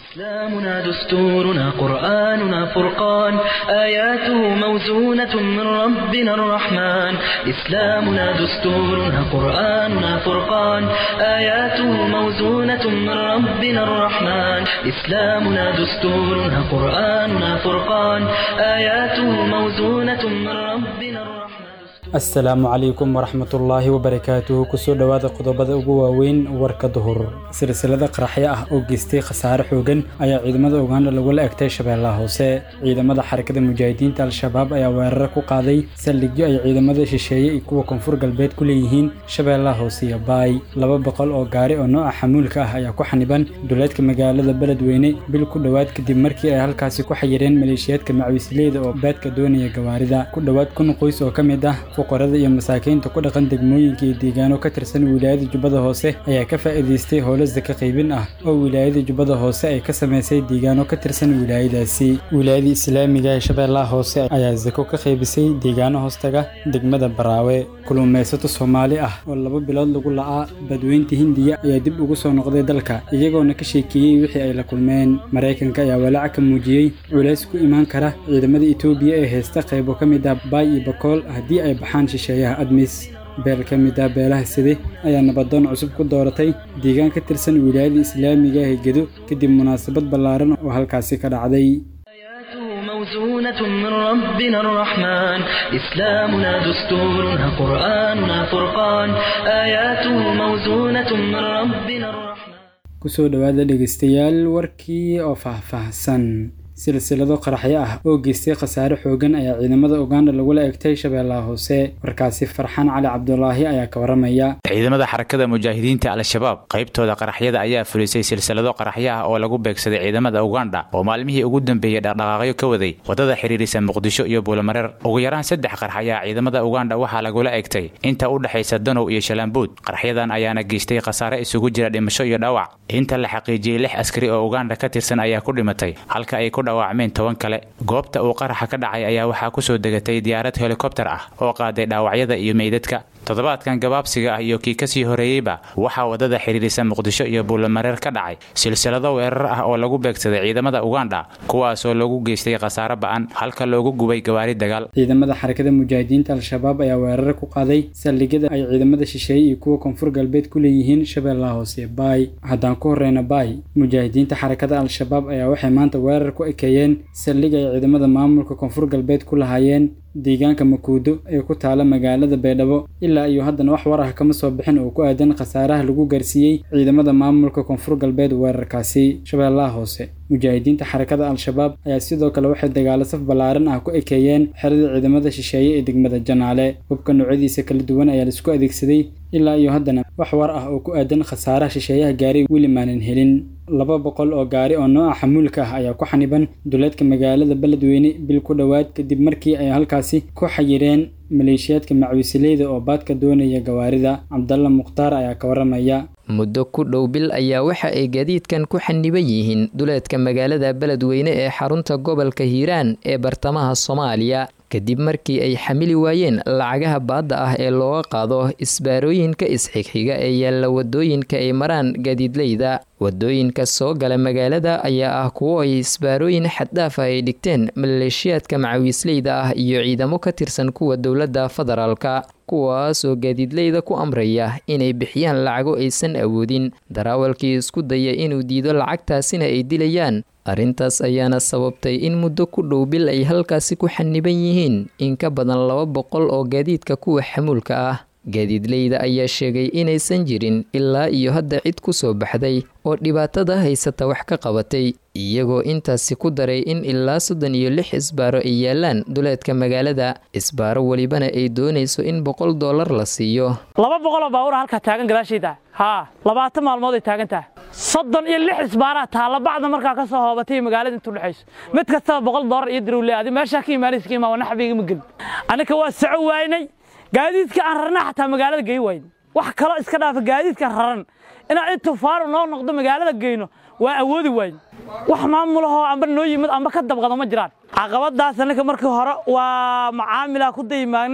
إسلامنا دستورنا قرآننا فرقان آياته موزونة من ربنا الرحمن إسلامنا دستورنا قرآننا فرقان آياته موزونة من ربنا الرحمن إسلامنا دستورنا قرآننا فرقان آياته موزونة من ربنا الرحمن asalaamu calaykum waraxmatullaahi wabarakaatuhu kusoo dhowaada qodobada ugu waaweyn warka duhur silsilada qaraxyo ah oo geystay khasaare xoogan ayaa ciidamada uganda lagula egtay shabeellaha hoose ciidamada xarakada mujaahidiinta al-shabaab ayaa weeraro ku qaaday saldhigyo ay ciidamada shisheeye iyo kuwa koonfur galbeed ku leeyihiin shabeellaha hoose iyo baay laba boqol oo gaari oo nooca xamuulka ah ayaa ku xaniban duleedka magaalada beledweyne bil ku dhowaad kadib markii ay halkaasi ku xayireen maleeshiyaadka macawisleyda oo baadka doonaya gawaarida ku dhowaad kun qoys oo ka mid ah fuqarada iyo masaakiinta ku dhaqan degmooyinka iyo deegaano ka tirsan wilaayada jubbada hoose ayaa ka faa'iidaystay howlo saka qaybin ah oo wilaayada jubbada hoose ay ka samaysay deegaano ka tirsan wilaayadaasi wilaayada islaamiga ee shabeellaha hoose ayaa sako ka qaybisay deegaano hoostaga degmada baraawe kulumaysato soomaali ah oo laba bilood lagu la'aa badweynta hindiya ayaa dib ugu soo noqday dalka iyagoona ka sheekeeyey wixii ay la kulmeen maraykanka ayaa walaac ka muujiyey culays ku imaan kara ciidamada etoobiya ee haysta qaybo ka mid ah baay iyo bakool haddii ay baxaan shisheeyaha admis beel ka mid ah beelaha side ayaa nabadoon cusub ku dooratay deegaan ka tirsan wilaayada islaamiga ee gedo kadib munaasabad ballaaran oo halkaasi ka dhacday موزونة من ربنا الرحمن إسلامنا دستورنا قرآننا فرقان آياته موزونة من ربنا الرحمن kusoo dhowaada dhegaystayaal warkii oo faahfaahsan silsilado qaraxyo ah oo geystay khasaare xoogan ayaa ciidamada uganda lagula egtay shabeellaha hoose warkaasi farxaan cali cabdulaahi ayaa ka waramaya ciidamada xarakada mujaahidiinta al-shabaab qaybtooda qaraxyada ayaa fulisay silsilado qaraxyo ah oo lagu beegsaday ciidamada uganda oo maalmihii ugu dambeeyey dhaqdhaqaaqyo ka waday wadada xidhiirisa muqdisho iyo buulamareer ugu yaraan saddex qarax ayaa ciidamada uganda waxaa lagula egtay inta u dhexaysa danow iyo shalambuud qaraxyadan ayaana geystay khasaare isugu jira dhimasho iyo dhaawac inta la xaqiijiyey lix askari oo uganda ka tirsan ayaa ku dhimatay halka ay ku dhaawacmeen toban kale goobta uu qaraxa ka dhacay ayaa waxaa kusoo degatay diyaarad helikobter ah oo qaaday dhaawacyada iyo meydadka toddobaadkan gabaabsiga ah iyo kii kasii horeeyeyba waxaa wadada xidhiirisa muqdisho iyo buulamareer ka dhacay silsilado weerar ah oo lagu beegsaday ciidamada uganda kuwaasoo lagu geystay khasaare ba'an halka loogu gubay gawaari dagaal ciidamada xarakada mujaahidiinta al-shabaab ayaa weeraro ku qaaday saldhigyada ay ciidamada shisheeye iyo kuwa koonfur galbeed ku leeyihiin shabeellaha hoose baay haddaan ku horeyna baay mujaahidiinta xarakada al-shabaab ayaa waxay maanta weerar ku ekeeyeen saldhig ay ciidamada maamulka koonfur galbeed ku lahaayeen deegaanka makuudo ee ku taala magaalada baydhabo ilaa iyo haddana wax war ah kama soo bixin oo ku aadan khasaaraha lagu gaarsiiyey ciidamada maamulka koonfur galbeed weerarkaasi shabeellaha hoose mujaahidiinta xarakada al-shabaab ayaa sidoo kale waxay dagaalo saf ballaaran ah ku ekeeyeen xerada ciidamada shisheeye ee degmada janaale hubka noocyadiisa kala duwan ayaa laisku adeegsaday ilaa iyo haddana wax war ah oo ku aadan khasaaraha shisheeyaha gaaray weli maanan helin laba boqol oo gaari oo nooca xamuulka ah ayaa ku xaniban duleedka magaalada beledweyne bil ku dhowaad kadib markii ay halkaasi ku xayireen maleeshiyaadka macawisileyda oo baadka doonaya gawaarida cabdalla mukhtaar ayaa ka waramaya muddo ku dhow bil ayaa waxa ay gaadiidkan ku xaniban yihiin duleedka magaalada beledweyne ee xarunta gobolka hiiraan ee bartamaha soomaaliya kadib markii ay xamili waayeen lacagaha baadda ah ee looga qaado isbaarooyinka isxigxiga ee yaalla wadooyinka ay maraan gaadiidleyda wadooyinka soo gala magaalada ayaa ah kuwo ay isbaarooyin xaddhaaf ah ay dhigteen maleeshiyaadka macawiisleyda ah iyo ciidamo ka tirsan kuwa dowladda federaalka kuwaas oo gaadiidleyda ku amraya inay bixiyaan lacago aysan awoodin daraawalkii isku daya inuu diido lacagtaasina ay dilayaan arrintaas ayaana sababtay in muddo ku dhow bil ay halkaasi ku xaniban yihiin in ka badan laba boqol oo gaadiidka kuwa xamuulka ah gaadiidleyda ayaa sheegay inaysan jirin ilaa iyo hadda cid ku soo baxday oo dhibaatada haysata wax ka qabatay iyagoo intaasi ku daray in ilaa soddon iyo lix isbaaro ay yaalaan duleedka magaalada isbaaro welibana ay doonayso in boqol dollar la siiyo laba boqoloo baabuura halkaa taagan gadaashayda haa labaatan maalmood ay taagan tahay soddon iyo lix isbaaraa taalla bacda markaa ka soo hoobatay magaalada intu dhexayso mid kastaba boqol dollar iyo dirowle adi meeshaa ka imaanaysa ka imaa naxbiga ma gelin annika waa soco waynay gaadiidka aan rarna xataa magaalada gey wayn wax kaloo iska dhaafa gaadiidkan raran inaan in tufaaru noo noqdo magaalada geyno waa awoodi wayn wax maamulahoo amba noo yimid amba ka dabqado ma jiraan caqabadaas annaka markii hore waa macaamilaa ku dayimaagnay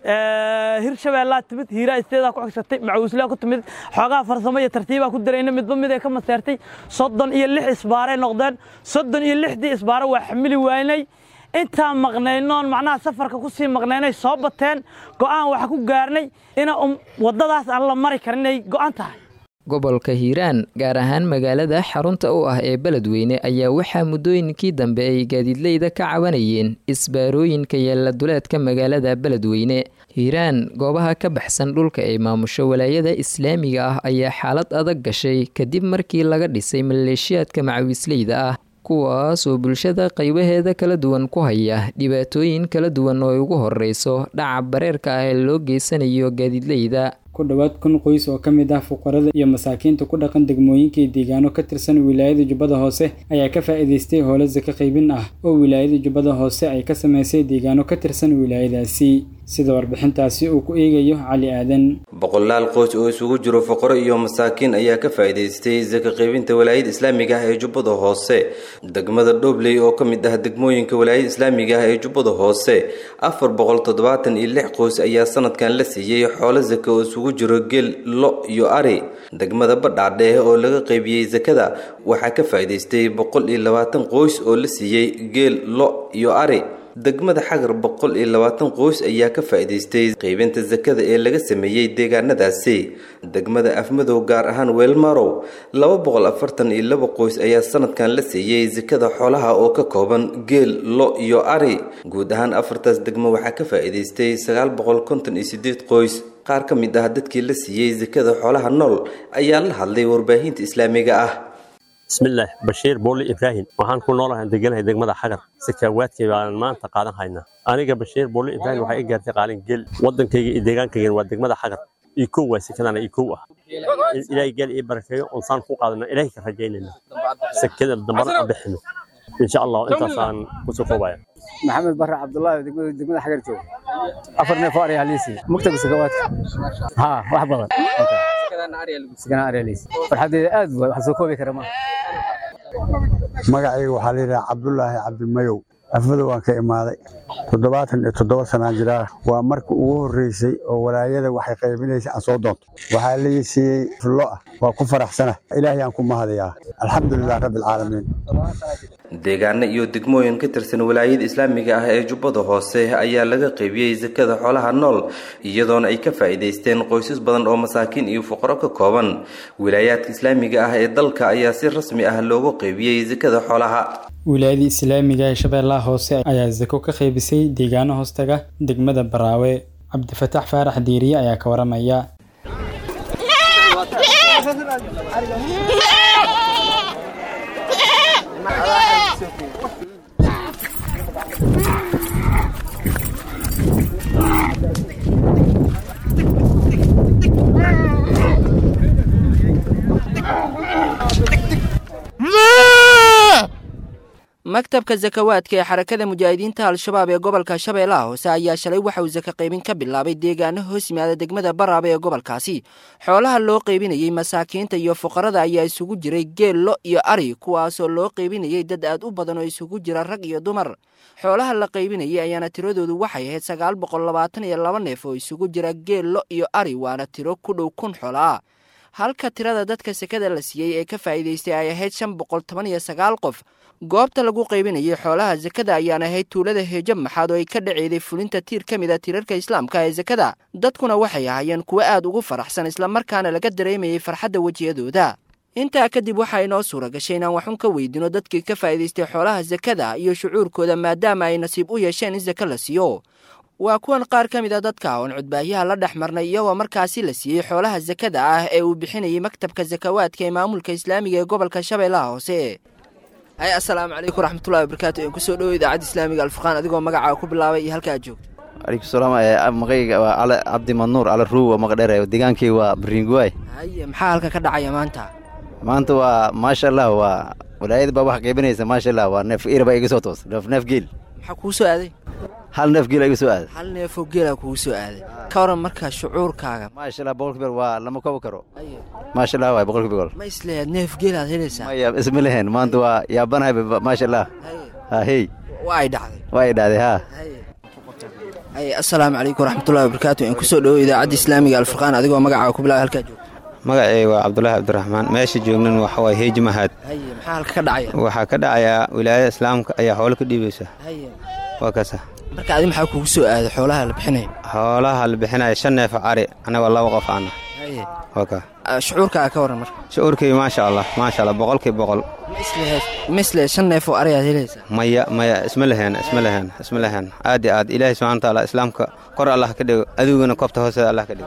hirshabeellaa timid hiiraa isteedaa ku xigsatay macawislaa ku timid xoogaha farsamo iyo tartiibaa ku darayna midba mid ay ka maseertay soddon iyo lix isbaaray noqdeen soddon iyo lixdii isbaaro waa xamili waynay intaan maqnaynoon macnaha safarka ku sii maqnaynay soo bateen go'aan waxa ku gaarnay ina waddadaas aan la mari karin inay go'an tahay gobolka hiiraan gaar ahaan magaalada xarunta u ah ee beledweyne ayaa waxaa muddooyinkii dambe ay gaadiidleyda ka cabanayeen isbaarooyinka yeella duleedka magaalada beledweyne hiiraan goobaha ka baxsan dhulka ay maamusho walaayada islaamiga ah ayaa xaalad adag gashay kadib markii laga dhisay maleeshiyaadka macawisleyda ah kuwaas oo bulshada qaybaheeda kala duwan ku haya dhibaatooyin kala duwan oo ay ugu horeyso dhaca bareerka ah ee loo geysanayo gaadiidleyda ku dhowaad kun qoys oo ka mid ah fuqarada iyo masaakiinta ku dhaqan degmooyinkii deegaano ka tirsan wilaayada jubbada hoose ayaa ka faa'iidaystay howlo saka qaybin ah oo wilaayada jubbada hoose ay ka samaysay deegaano ka tirsan wilaayadaasi sida warbixintaasi uu ku eegayo cali aadan boqolaal qoys oo isugu jiro fuqaro iyo masaakiin ayaa ka faa'iidaystay saka qaybinta walaayada islaamiga ah ee jubbada hoose degmada dhobley oo ka mid ah degmooyinka walaayada islaamiga ah ee jubbada hoose afar boqol toddobaatan iyo lix qoys ayaa sanadkan la siiyey xoolo saka oo isugu jiro geel lo iyo ari degmada badhaadheeh oo laga qaybiyey sakada waxaa ka faa'iidaystay boqol iyo labaatan qoys oo la siiyey geel lo iyo ari degmada xagar boqol iyo labaatan qoys ayaa ka faa'iidaystay qaybinta sakada ee laga sameeyey deegaanadaasi degmada afmadow gaar ahaan weelmarow laba boqol afartan iyo laba qoys ayaa sanadkan la siiyey sakada xoolaha oo ka kooban geel lo iyo ari guud ahaan afartaas degmo waxaa ka faa'iidaystay sagaal boqol konton iyo sideed qoys qaar ka mid ah dadkii la siiyey sakada xoolaha nool ayaa la hadlay warbaahinta islaamiga ah bismillaah bashiir booli ibraahim waxaan ku noolahay deganahay degmada xagar sakaawaadkay baan maanta qaadan haynaa aniga bashiir booli ibraahim waxay i gaartay qaalin geel waddankayga iyo deegaankaygan waa degmada xagar iyo kow waa sakadana iyo kow ah ilaahay geel ii barakeeyo onsaan ku qaadana ilaahay ka rajaynayna sakada dambana aan bixino insha allah intaasaan kusoo koobaya maxamed barre cabdullaahi degmada degmada xagar jooga afar neef oo aryaa liisi mugtaga sakawaadka haa wax badan sakana aryaa liisi farxadeeda aad waay wax soo koobi kara ma magacayga waxaa layidhaha cabdulaahi cabdimayow afmadow waan ka imaaday toddobaatan iyo toddoba sanaan jiraa waa marka ugu horreysay oo walaayada waxay qaybinaysay aan soo doonto waxaa lii siiyey fullo ah waa ku faraxsana ilaahay aan ku mahadayaa alxamdulilah rabbi alcaalamiin deegaano iyo degmooyin ka tirsan walaayada islaamiga ah ee jubbada hoose ayaa laga qaybiyey sakada xoolaha nool iyadoona ay ka faa'iidaysteen qoysas badan oo masaakiin iyo fuqaro ka kooban wilaayaadka islaamiga ah ee dalka ayaa si rasmi ah loogu qaybiyey sakada xoolaha wilaayadii islaamiga ee shabeellaha hoose ayaa sako ka qaybisay deegaano hoostaga degmada baraawe cabdifataax faarax diiriye ayaa ka waramaya maktabka sakawaadka ee xarakada mujaahidiinta al-shabaab ee gobolka shabeellaha hoose ayaa shalay waxa uu saka qaybin ka bilaabay deegaano hoos yimaada degmada baraaba ee gobolkaasi xoolaha loo qaybinayey masaakiinta iyo fuqarada ayaa isugu jiray geel lo iyo ari kuwaasoo loo qaybinayey dad aad u badan oo isugu jira rag iyo dumar xoolaha la qaybinayay ayaana tiradoodu waxay ahayd sagaal boqol labaatan iyo laba neef oo isugu jira geel lo iyo ari waana tiro ku dhow kun xoolaa halka tirada dadka sekada la siiyey ee ka faa'iidaystay ay ahayd shan boqol toban iyo sagaal qof goobta lagu qaybinayay xoolaha sekada ayaan ahayd tuulada heejo maxaad oo ay ka dhaceeday fulinta tiir ka mid a tiirarka islaamka ee sekada dadkuna waxay ahaayeen kuwo aad ugu faraxsan islamarkaana laga dareemayay farxadda wejiyadooda intaa kadib waxaa inoo suura gashay inaan waxun ka weydino dadkii ka faa'iidaystay xoolaha sekada iyo shucuurkooda maadaama ay nasiib u yeesheen in seke la siiyo waa kuwan qaar ka mid a dadka oon cudbaahyaha la dhex marnay iyagoo markaasi la siiyey xoolaha sekada ah ee uu bixinayay maktabka sakawaadka ee maamulka islaamiga ee gobolka shabeellaha hoose hay assalaamu calaykum raxmatullahi wabarakaatu een kusoo dhowo idaacadda islaamiga alfurqaan adigoo magacaa ku bilaabay iyo halka aad joogto alaikum salaam magayga waa cali cabdi manuur cali ruuwa maqdheer degaankii waa bringuwaay haye maxaa halka ka dhacaya maanta maanta waa maasha allah waa walaayada baa wax qaybinaysa maasha allah waa neef ira baa iga soo toos neef neef geel maxaa kuu soo aaday hal neef geel iga soo aaday hal neefoo geelaa kugu soo aaday ka waran markaa shucuurkaaga maasha allah boqolkiiba waa lama kobo karo maasha allah waay boqolkiiba gol ma isleeyaad neef geelaad helaysaa maya isma lehen maanta waa yaabanahay maasha allah ha hey waa ay dhacday waa ay dhacday ha asalaamu calaykum waraxmatullahi wabarakaatu in kusoo dhowo idaacadda islaamiga alfurqaan adigoo magacaaga ku bilaaba halkaa joogta magacay waa cabdulaahi cabdiraxmaan meesha joognan waxa waay heeji mahad haye maxaa halka ka dhacaya waxaa ka dhacayaa wilaayada islaamka ayaa xoolo ka dhiibaysa haye waa kasa marka adi maxaa kugu soo aaday xoolaha la bixinaya xoolaha la bixinaya shan neef oo cari anagoo laba qof ana haye waa ka shucuurkaaga ka waran marka shucuurkii maasha allah maasha allah boqolkii boqol misle shan neef oo ari aad helaysaa maya maya isma leheen isma leheen isma leheen aad iyo aad ilaahay subxana watacaala islaamka kor allah ka dhigo adiguna koobta hooseeda allah ka dhigo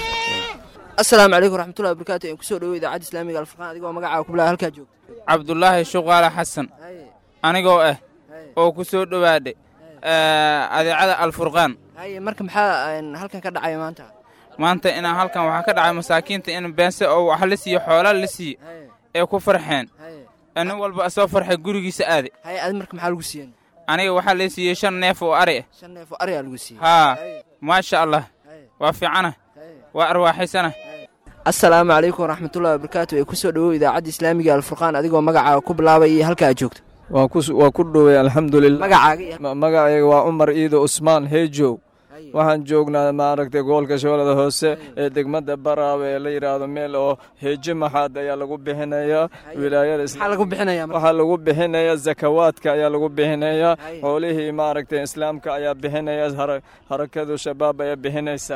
asalaamu calaykum waraxmatullahi wabarakaatu in kusoo dhowo idaacadda islaamiga alfurqaan adigoo magacaaga ku bilaaba halkaa joogta cabdulaahi shuqaale xasan anigoo ah oo ku soo dhowaadhay adeecada alfurqaan haye marka maxaa halkan ka dhacaya maanta maanta inaan halkan waxaa ka dhacay masaakiinta in beense oo wax la siiyo xoolaa la siiye ee ku farxeen nin walba soo farxay gurigiisa aade haye adi marka maxaa lagu siiyey aniga waxaa la siiyey shan neef oo ari ah shan neef oo ari aa lagu siiyey haa maasha allah waa fiicana waa arwaaxaysana asalaamu calaykum waraxmatullahi wabarakaatu ee kusoo dhowow idaacadda islaamiga alfurqaan adigoo magacaaga ku bilaabay iyo halka aad joogto waa ku dhowey alxamdulilah magacaaga magacayga waa cumar iido usmaan heejow waxaan joognaa maaragtay gobolka shabeellada hoose ee degmada baraawe ee la yidhaahdo meel oo heejo maxaad ayaa lagu bixinayaa wilaayadawaxaa lagu bixinayaa zakawaadka ayaa lagu bixinayaa xoolihii maaragtay islaamka ayaa bixinaya harakadu shabaab ayaa bixinaysaa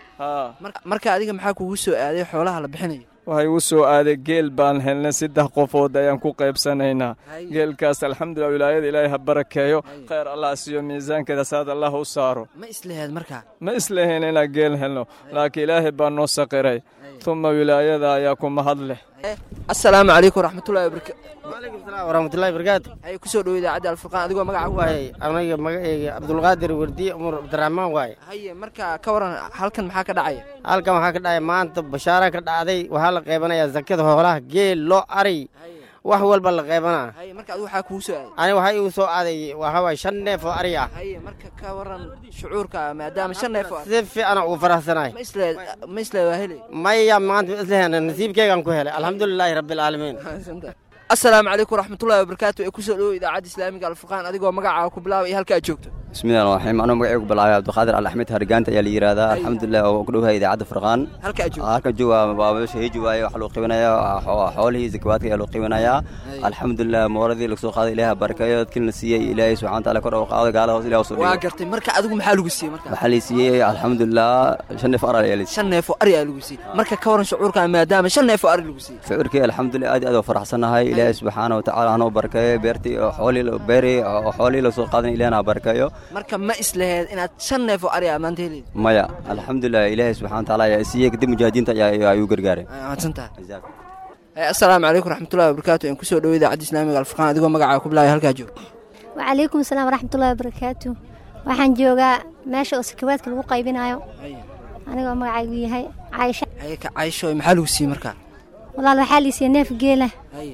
marka adiga maxaa kugu soo aaday xoolaha la bixinayo waxay u soo aaday geel baan helnay saddex qofood ayaan ku qaybsanaynaa geelkaas alxamdulilah wilaayada ilaahay ha barakeeyo khayr allah siiyo miisaankeeda saad allah u saaro ma isleheed markaa ma islahayn inaan geel helno laakiin ilaahay baa noo saqiray tuma wilaayada ayaa ku mahad leh asalaamu calaykum waraxmatullahi wabarakaatu waalaikum salaam waraxmatullahi barakaatu haye kusoo dhowo idaacadda alfurqaan adigoo magaca waaye aniga magacayga cabdulqaadir wardiye umar cabdiraxmaan waaye haye marka ka waran halkan maxaa ka dhacaya halkan waxaa ka dhacaya maanta bashaara ka dhacday waxaa la qaybanayaa zakada hoolaha geel loo ari wax walba la qaybanaa haye marka adigu waxaa kugu soo aaday aniga waxaa igu soo aaday waxaa waaye shan neef oo ari ah haye marka ka waran shucuurka maadaama shan neef oo si fiican ugu faraxsanahay ma isleed ma isleed waa helay maya maanta ma islehena nasiibkeygaan ku helay alxamdulilaahi rabbilcaalamiin asalaamu calaykum waraxmatullahi wabarakaatu ee kusoo dhowo idaacadda islaamiga alfurqaan adigoo magacaaga ku bilaaba iyo halka aad joogto bismillahi raxmaan anuu magacaygu ku bilaabay cabdiqaadir al axmed hargaanta ayaa la yidhaahdaa alxamdulilah oo ku dhowahay idaacadda furqaan halka aad joogto halkan jooga waa meesha heeji waaye waxaa lagu qiibanayaa xoolihii zakawaadka ayaa lagu qiibanayaa alxamdulilah mooradii lagu soo qaaday ilaaha barakeeyo dadkii la siiyey ilaahay subxana wataala kor u qaado gaala hoos ilaah usoo waa gartay marka adigu maxaa lagu siiyey marka waxaa la siiyey alxamdulilah shan neef ar ayaa la shan neef oo ari aa lagu siiyey marka ka waran shucuurka maadaama shan neef oo ari lagu siiyey shucuurkii alxamdulilah aad iyo aad oo faraxsannahay ilaahay subxaana watacaala hanoo barakeeyo beertii xoolii beeri xoolihii la soo qaadan ilahna ha barakeeyo marka ma isleheed inaad shan neef oo ari aa maanta heleyd maya alxamdulilah ilaahay subxana watacaala ayaa siiyey kadib mujaahidiinta ayaa ayuu gargaaray mahadsantahay asalaamu calaykum waraxmatullahi wabarakaatu in kusoo dhowo idaacadda islaamiga alfurqaan adigoo magacaaga ku bilaabay halkaa joog wacalaykum asalaam waraxmatullahi wabarakaatu waxaan joogaa meesha oo sakawaadka lagu qaybinayo anigoo magacaygu yahay caysha caysho maxaa lagu siiyey markaa walaal waxaa liisiya neef geela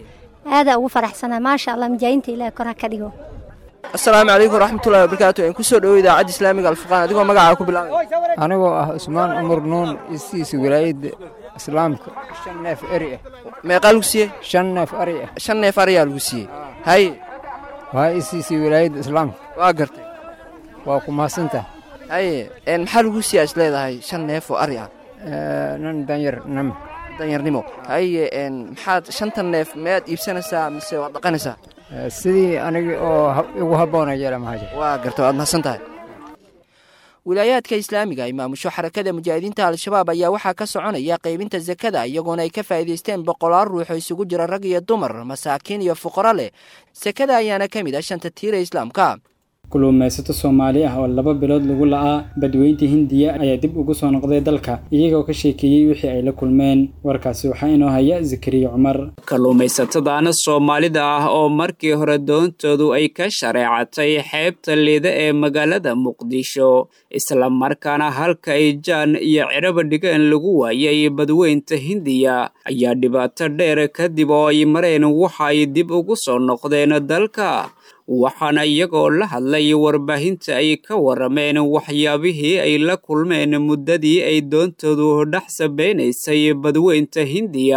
aadaa ugu faraxsanaa maasha allah mujaahinta ilaah kor ha ka dhigo asalaamu calaykum waraxmatullahi wabarakaatu in kusoo dhowo idaacadda islaamiga alfurqaan adigoo magacaaga ku bilaabay anigoo ah cusmaan cumar nuun istiisa wilaayadda islaamka shan neef eri ah meeqaa lagu siiyey shan neef ari ah shan neef ariyaa lagu siiyey haye waa istiisa wilaayadda islaamka waa gartay waa ku mahadsantaha haye maxaa lagu siiyaa is leedahay shan neef oo ari ah nan danyar nam danyarnimo haye maxaad shantan neef miyaad iibsanaysaa mise waad dhaqanaysaa sidii aniga oo igu habboona yeela mahaja waa garta waad mahadsan tahay wilaayaadka islaamiga ay maamusho xarakada mujaahidiinta al-shabaab ayaa waxaa ka soconaya qaybinta sakada iyagoona ay ka faa'iidaysteen boqolaal ruux oo isugu jira rag iyo dumar masaakiin iyo fuqaro leh sakada ayaana ka mid ah shanta tiira islaamka kulluumaysato soomaali ah oo laba bilood lagu la'aa badweynta hindiya ayaa dib ugu soo noqday dalka iyagoo ka sheekeeyey wixii ay la kulmeen warkaasi waxaa inoo haya zakariya cumar kalluumaysatadaana soomaalida ah oo markii hore doontoodu ay ka shareecatay xeebta liida ee magaalada muqdisho islamarkaana halka ay jaan iyo ciraba dhigeen lagu waayay badweynta hindiya ayaa dhibaato dheer kadib oo ay mareen waxa ay dib ugu soo noqdeen dalka waxaana iyagoo la hadlay warbaahinta ay ka warameen waxyaabihii ay la kulmeen muddadii ay doontoodu dhex sabeynaysay badweynta hindiya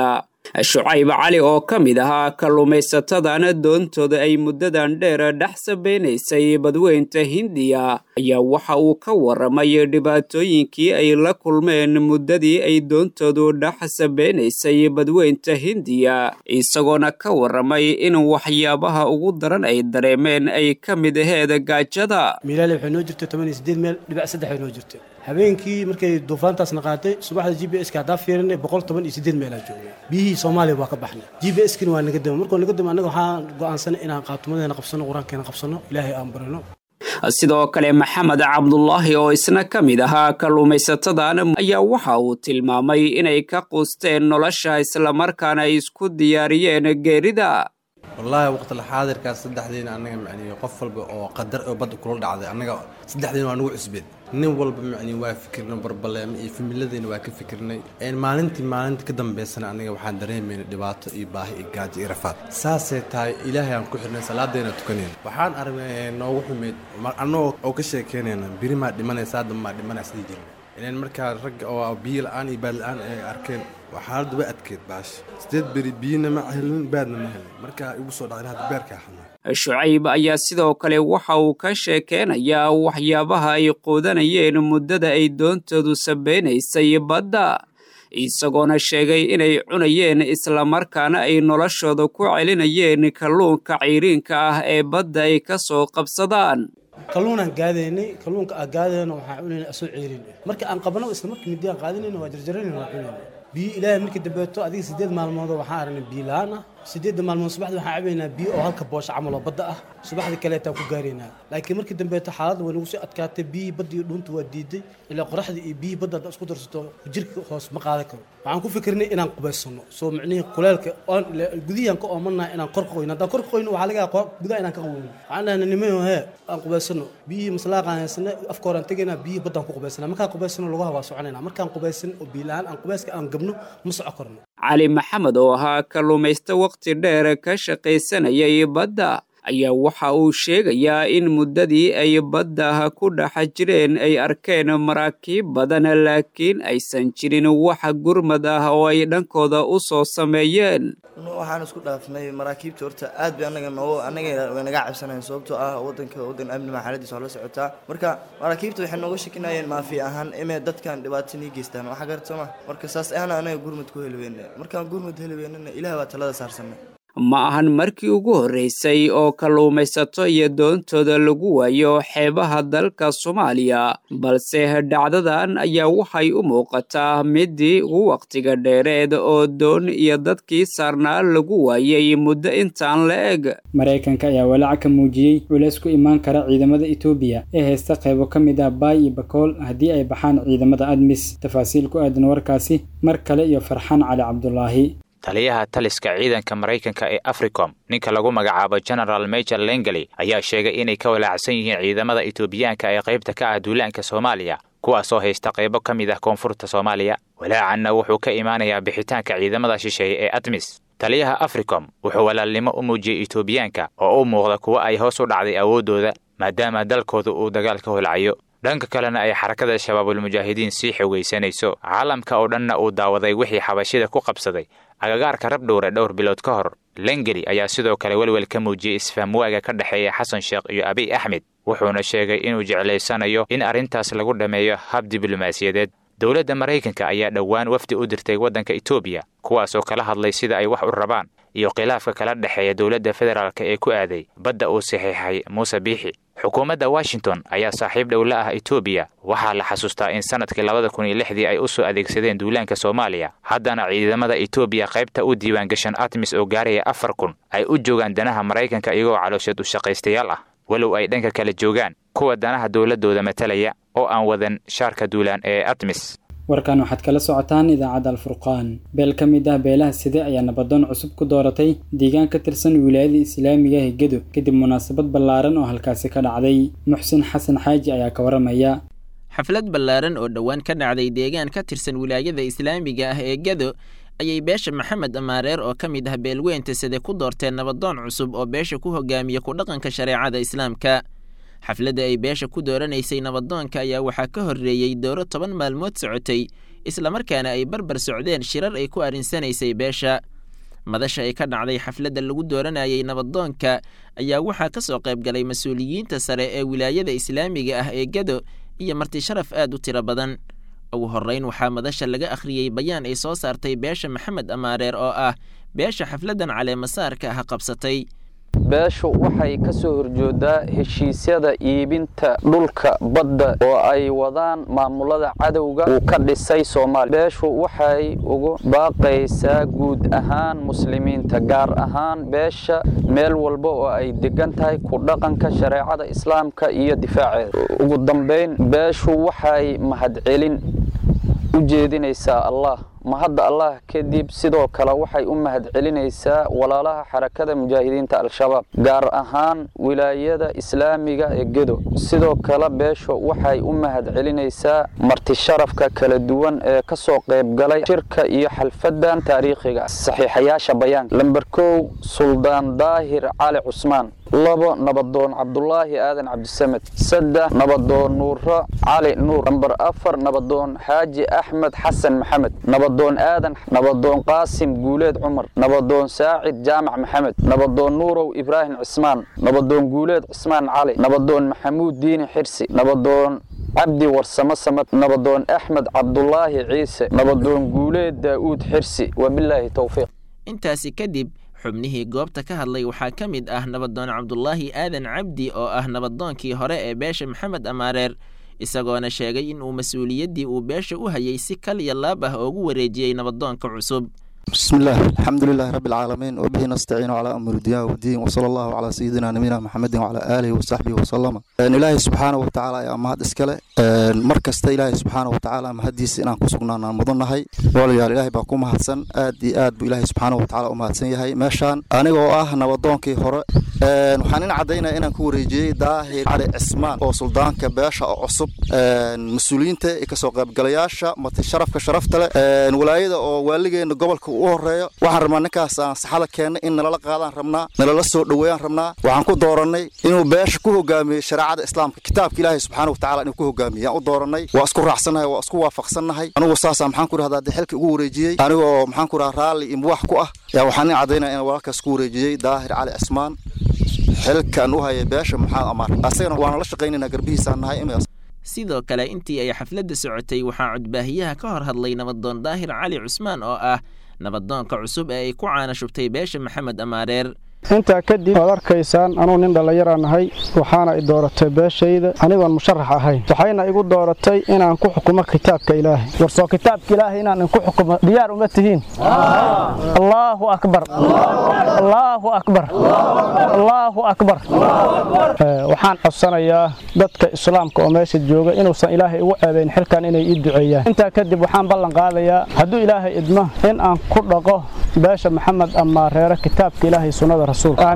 shucayb cali oo ka mid ahaa kalluumaysatadana doontooda ay muddadan dheer dhex sabeynaysay badweynta hindiya ayaa waxa uu ka waramay dhibaatooyinkii ay la kulmeen muddadii ay doontoodu dhex sabeynaysay badweynta hindiya isagoona ka waramay in waxyaabaha ugu daran ay dareemeen ay ka mid aheed gaajada miilaale waxay noo jirtay toban iyo siddeed meel dhibac saddex ay noo jirtay habeenkii markay duufaantaasna qaatay subaxda g b ska haddaa fiirinay boqol toban iyo siddeed meelaa joogay biyihii soomaaliya waa ka baxnay g b skina waa naga dama markuu naga dama annaga waxaan go'aansanay inaan qaatumadeena qabsano qur-aankeena qabsano ilaahay aan barino sidoo kale maxamed cabdulaahi oo isna ka mid ahaa kalluumaysatadan ayaa waxa uu tilmaamay inay ka quusteen nolosha islamarkaana ay isku diyaariyeen geerida wallaahi waqtila xaadirkaas saddexdiina annaga macniyo qof walba oo qadar oo badda kula dhacday annaga saddexdiina waa nagu cusbeed nin walba macniyo waa fikirnay barbaleeme iyo familadeyna waa ka fikirnay maalintii maalinta ka dambeysana annaga waxaan dareemaynay dhibaato iyo baahi iyo gaajo iyo rafaad saasay tahay ilaahay aan ku xirnay salaadayna tukanayna waxaan aragnay noogu xumeyd annagoo oo ka sheekeynayna biri maa dhimanaysa hadda maa dhimanaysa sidii jirna ilan markaa ragga oo biyo la-aan iyo baad la-aan ay arkeen waa xaaladdu way adkeed baasha sideed beri biyina ma helin baadna ma helin markaa igu soo dhacday hadda beerkaa xanuun shucayb ayaa sidoo kale waxa uu ka sheekeynayaa waxyaabaha ay quudanayeen muddada ay doontoodu sabeynaysay badda isagoona sheegay inay cunayeen islamarkaana ay noloshooda ku celinayeen kalluunka ciriinka ah ee badda ay ka soo qabsadaan kalluunaan gaadaynay kalluunka aan gaadayna waxaan cunayna asoo ceerin marka aan qabno isla markii midi aan qaadanayna waa jarjarayna waa cunayna biyo ilaahay markii dambeeto adiga sideed maalmood waxaan aragnay biyo la-aan ah sideedda maalmood subaxdii waxaan cabaynaa biyo oo halka boosha camal oo badda ah subaxdii kaleetaan ku gaaraynaa laakiin markii dambeeto xaaladda way nagu sii adkaatay biyihii badda iyo dhuunta waa diiday ilaa qoraxdii iyo biyihii badda haddaa isku darsato jirka hoos ma qaadan karo waxaan ku fikirnay inaan qubaysano soo micnihii kuleelka oon gudihiyaan ka oomanahay inaan kor ka qoyno haddaan kor ka qoyno waxaa laga yaaba gudaha inaan ka qaweyno waxaan dhahnay nimayo hee aan qubaysano biyihii maslaaqaan haysana afka horaan tegaynaa biyihii baddaan ku qubaysana markaan qubaysano lugaha waa soconayna markaan qubaysan oo biyo la-aan aan qubayska aan gabno ma soco karno cali maxamed oo ahaa kalluumaysto waqti dheer ka shaqaysanayay badda ayaa waxa uu sheegayaa in muddadii ay badda ku dhex jireen ay arkeen maraakiib badan laakiin aysan jirin wax gurmad ah oo ay dhankooda u soo sameeyeen waxaan isku dhaafnay maraakiibta horta aad bay anaga noo anaga way naga cabsanayen sababtoo ah wadanka wadan amni maa xaaladiisa waa la socotaa marka maraakiibta waxay nooga shakinayeen maafi ahaan imee dadkan dhibaato nii geystaan waxa garatama marka saas ahna anaga gurmad ku heli weyne markaan gurmad heli weynana ilaah baa talada saarsanay ma ahan markii ugu horreysay oo kalluumaysato iyo doontooda lagu waayo xeebaha dalka soomaaliya balse dhacdadan ayaa waxay u muuqataa midii ugu wakhtiga dheereed oo doon iyo dadkii saarnaa lagu waayay muddo intaan la eg maraykanka ayaa walaac ka muujiyey culays ku imaan kara ciidamada etoobiya ee haysta qaybo ka mid ah baay iyo bakool haddii ay baxaan ciidamada admis tafaasiil ku aadan warkaasi mar kale iyo farxaan cali cabdulaahi taliyaha taliska ciidanka maraykanka ee africom ninka lagu magacaabo general major lengeli ayaa sheegay inay ka walaacsan yihiin ciidamada etoobiyaanka ee qaybta ka ah duulaanka soomaaliya kuwaasoo haysta qaybo ka mid ah koonfurta soomaaliya walaacanna wuxuu ka imaanayaa bixitaanka ciidamada shisheeye ee admis taliyaha africom wuxuu walaalnimo u muujiyey etoobiyaanka oo u muuqda kuwa ay hoos u dhacday awooddooda maadaama dalkooda uu dagaal ka holcayo dhanka kalena ay xarakada shabaabulmujaahidiin sii xogaysanayso caalamka oo dhanna uu daawaday wixii xabashida ku qabsaday agagaarka rabdhowre dhowr bilood ka hor lengeli ayaa sidoo kale welwel ka muujiyey isfahamwaaga ka dhexeeya xasan sheekh iyo abiy axmed wuxuuna sheegay inuu jeclaysanayo in arrintaas lagu dhammeeyo hab diblomaasiyadeed dowladda maraykanka ayaa dhowaan wafdi u dirtay waddanka etoobiya kuwaasoo kala hadlay sida ay wax u rabaan iyo khilaafka kala dhexeeya dowladda federaalk ee ku aaday badda uu saxiixay muuse biixi xukuumadda washington ayaa saaxiib dhow la ah etoobiya waxaa la xasuustaa in sannadkii labada kun iyo lixdii ay u soo adeegsadeen duulaanka soomaaliya haddana ciidamada etoobiya qaybta u diiwaangashan atmis oo gaaraya afar kun ay u joogaan danaha maraykanka iyagoo caloosheed u shaqaystayaal ah walow ay dhanka kale joogaan kuwa danaha dowladdooda matalaya oo aan wadan shaarka duulaan ee atmis warkan waxaad kala socotaan idaacadda alfurqaan beel ka mid ah beelaha side ayaa nabadoon cusub ku dooratay deegaan ka tirsan wilaayada islaamiga ee gedo kadib munaasabad ballaaran oo halkaasi ka dhacday muxsin xasan xaaji ayaa ka waramaya xaflad ballaaran oo dhowaan ka dhacday deegaan ka tirsan wilaayada islaamiga ah ee gedo ayay beesha maxamed amaareer oo ka mid ah beelweynta side ku doorteen nabadoon cusub oo beesha ku hogaamiya ku dhaqanka shareecada islaamka xafladda ay beesha ku dooranaysay nabadoonka ayaa waxaa ka horreeyey dooro toban maalmood socotay islamarkaana ay barbar socdeen shirar ay ku arrinsanaysay beesha madasha ay ka dhacday xafladda lagu dooranayay nabadoonka ayaa waxaa ka soo qayb galay mas-uuliyiinta sare ee wilaayada islaamiga ah ee gedo iyo marti sharaf aad u tiro badan ugu horrayn waxaa madasha laga akhriyey bayaan ay soo saartay beesha maxamed amaareer oo ah beesha xafladdan caleemasaarka ah qabsatay beeshu waxay ka soo horjoodaa heshiisyada iibinta dhulka badda oo ay wadaan maamulada cadowga uu ka dhisay soomaaliya beeshu waxay ugu baaqaysaa guud ahaan muslimiinta gaar ahaan beesha meel walba oo ay degan tahay ku dhaqanka shareecada islaamka iyo difaaceeda ugu dambayn beeshu waxay mahadcelin u jeedinaysaa allah mahadda allah kadib sidoo kale waxay u mahadcelinaysaa walaalaha xarakada mujaahidiinta al-shabaab gaar ahaan wilaayada islaamiga ee gedo sidoo kale beesho waxay u mahadcelinaysaa marti sharafka kala duwan ee ka soo qayb galay shirka iyo xalfadan taariikhiga saxiixayaasha bayaanka lamber kow suldaan daahir cali cusmaan labo nabadoon cabdulaahi aadan cabdisamed saddex nabadoon nuuro cali nuur lamber afar nabadoon xaaji axmed xasan maxamed nabadoon aadan nabadoon qaasim guuleed cumar nabadoon saacid jaamac maxamed nabadoon nuurow ibraahim cismaan nabadoon guuleed cismaan cali nabadoon maxamuud diini xirsi nabadoon cabdi warsamo samad nabadoon axmed cabdulaahi ciise nabadoon guuleed daa'uud xirsi wabilaahi towfiiq intaasi kadib xubnihii goobta ka hadlay waxaa ka mid ah nabadoon cabdulaahi aadan cabdi oo ah nabadoonkii hore ee beesha maxamed amaareer isagoona sheegay in uu mas-uuliyaddii uu beesha u hayay si kal iyo laab ah oogu wareejiyey nabadoonka cusub بسم الله الحمد لله رب العالمين وبه نستعين على أمر الدنيا والدين وصلى الله على سيدنا نبينا محمد وعلى آله وصحبه وسلم إن إلهي سبحانه وتعالى يا مهد إسكالة مركز إلهي سبحانه وتعالى مهديس إن كسقنا مضن هاي ولا إلهي باكم مهدسن آدي آد بإلهي سبحانه وتعالى ومهدسن يهي ماشان أنا وآه نبضون كي هراء waxaanin caddaynaa inaan ku wareejiyey daahir cali cismaan oo suldaanka beesha oo cusub mas-uuliyiinta iyo kasoo qaybgalayaasha mati sharafka sharafta leh walaayada oo waaligeena gobolka u horeeyo waxaan rabnaa ninkaas aan saxada keennay in nalala qaadaan rabnaa nalala soo dhoweeyaan rabnaa waxaan ku doorannay inuu beesha ku hogaamiyey shareecada islaamka kitaabka ilaahay subxaana watacaala inuu ku hogaamiyey aan u doorannay waa isku raacsannahay waa isku waafaqsannahay anigu saasaa maxaan ku rahdaa xilka ugu wareejiyey anigoo maxaan ku rahaa raalli iyo muwax ku ah yaa waxaan nin caddaynaya inaan walaalkaas ku wareejiyey daahir cali cismaan xilkan u hayay beesha maxamed amaar asagana waana la shaqaynaynaa garbihiisaan nahay imaas sidoo kale intii ay xafladda socotay waxaa codbaahiyaha ka hor hadlay nabadoon daahir cali cusmaan oo ah nabadoonka cusub ee ay ku caana shubtay beesha maxamed amaareer intaa kadib waad arkaysaan anuu nin dhallinyara nahay waxaana i dooratay beeshayda anigoon musharax ahayn waxayna igu dooratay inaan ku xukumo kitaabka ilaahay warsoo kitaabka ilaahay inaan inku xukumo diyaar uma tihiin allaahu akbar allaahu akbar allaahu akbar waxaan codsanayaa dadka islaamka oo meesha jooga inuusan ilaahay igu ceebayn xilkan inay ii duceeyaan intaa kadib waxaan ballan qaadayaa hadduu ilaahay idmo in aan ku dhaqo beesha maxamed amaareere kitaabka ilaahay sunnada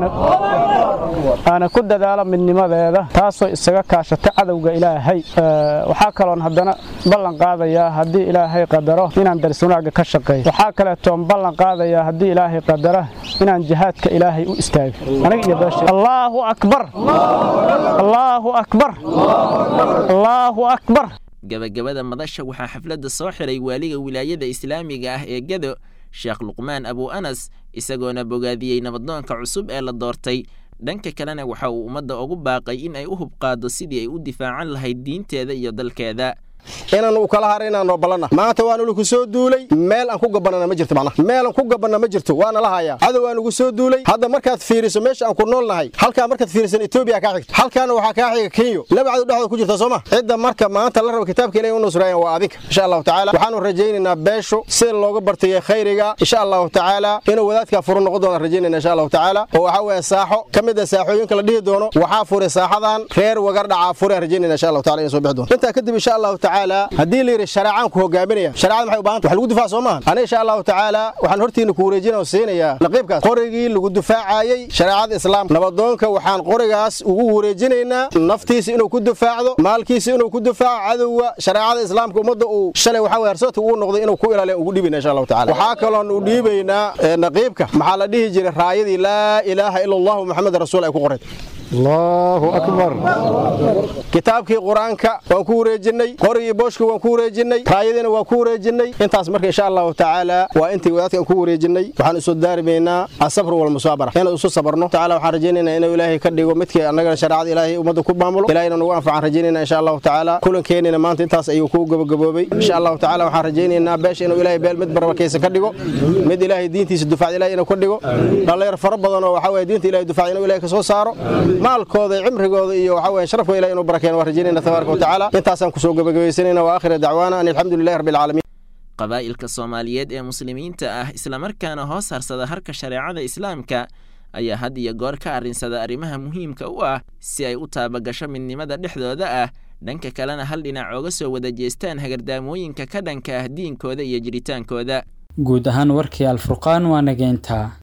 aana ku dadaalo midnimadeeda taasoo isaga kaashata cadowga ilaahay waxaa kaloon haddana ballan qaadayaa haddii ilaahay qadaro inaan daris wanaagga ka shaqeeyo waxaa kaleetoon ballan qaadayaa haddii ilaahay qadara inaan jihaadka ilaahay u istaago aniga iyo beesha allaahu akbar allaahu akbar allaahu akbar gabagabada madasha waxaa xafladda soo xiray waaliga wilaayada islaamiga ah ee gedo sheekh luqmaan abu anas isagoona bogaadiyey nabadoonka cusub ee la doortay dhanka kalena waxa uu ummadda ugu baaqay in ay u hubqaado sidii ay u difaacan lahayd diinteeda iyo dalkeeda inaanu kala haraynaanoo ballanna maanta waanu laku soo duulay meel aan ku gabanana ma jirto macnaha meel aan ku gabanna ma jirto waana la hayaa cadow aan ugu soo duulay hadda markaad fiiriso meesha aan ku nool nahay halkaa markaad fiirisan etoobiya kaa xigta halkaana waxaa kaa xiga kenyo laba cadow dhexdooda ku jirta soo ma cidda marka maanta la rabo kitaabka ilahi u nusrayan waa adinka insha allahu tacaala waxaanu rajaynaynaa beeshu sida looga bartayay khayriga insha allahu tacaala inuu wadaadkaa furu noqon doona rajaynayna insha allahu tacaala oo waxaa weeye saaxo ka mid a saaxooyinka la dhihi doono waxaa furay saaxadan reer wagar dhacaa fureen rajaynayna insha allahu taala inay soo bixi doono intaa kadib insha allahu tacaala haddii la yidhi shareecaan ku hogaaminaya shareecada maxay u baahanta wax lagu difaac soo maahan aniga insha allahu tacaala waxaan hortiina ku wareejinaya oo siinayaa naqiibkaas qorigii lagu difaacayey shareecada islaamka nabadoonka waxaan qorigaas ugu wareejinaynaa naftiisa inuu ku difaacdo maalkiisa inuu ku difaaco cadowga shareecada islaamka ummadda uu shalay waxaa weye harsoodka ugu noqday inuu ku ilaaliya ugu dhiibina insha allahu tacaala waxaa kaloon u dhiibaynaa naqiibka maxaa la dhihi jiray raayadii laa ilaaha ila allahu maxamed rasuul ay ku qoreed allahu akbar kitaabkii qur-aanka waan ku wareejinay qorigii booshka waan ku wareejinay raayadiina waan ku wareejinay intaas marka insha allahu tacaala waa intii wadaadkaan ku wareejinay waxaan isu daarimaynaa asabr walmusaabara inaan isu sabarno tacaala waxaan rajaynaynaa inuu ilaahay ka dhigo midkii annagana shareecada ilaahay ummadda ku maamulo ilaahayna nagu anfacaan rajaynayna insha allahu tacaala kulankeenina maanta intaas ayuu ku gabagaboobay insha allahu tacaala waxaan rajaynaynaa beesha inuu ilaahay beel mid barakaysan ka dhigo mid ilaahay diintiisa dufacda ilaahay inuu ka dhigo dhallinyar fara badan oo waxaa weye diinta ilaahay dufacda inuu ilaahay ka soo saaro maalkooda iyo cimrigooda iyo waxaa weye sharafkooda ilahay inuu barakeeno waan rajaynayna tabaaraka watacaala intaasaan kusoo gabagabaysanayna wa aakhira dacwaana an alxamdulilahi rabbi alcaalamiin qabaa'ilka soomaaliyeed ee muslimiinta ah islamarkaana hoos harsada harka shareecada islaamka ayaa had iyo goor ka arrinsada arrimaha muhiimka u ah si ay u taabagasho midnimada dhexdooda ah dhanka kalena hal dhinac ooga soo wada jeestaan hagardaamooyinka ka dhanka ah diinkooda iyo jiritaankooda guud ahaan warkii alfurqaan waa nageyntaa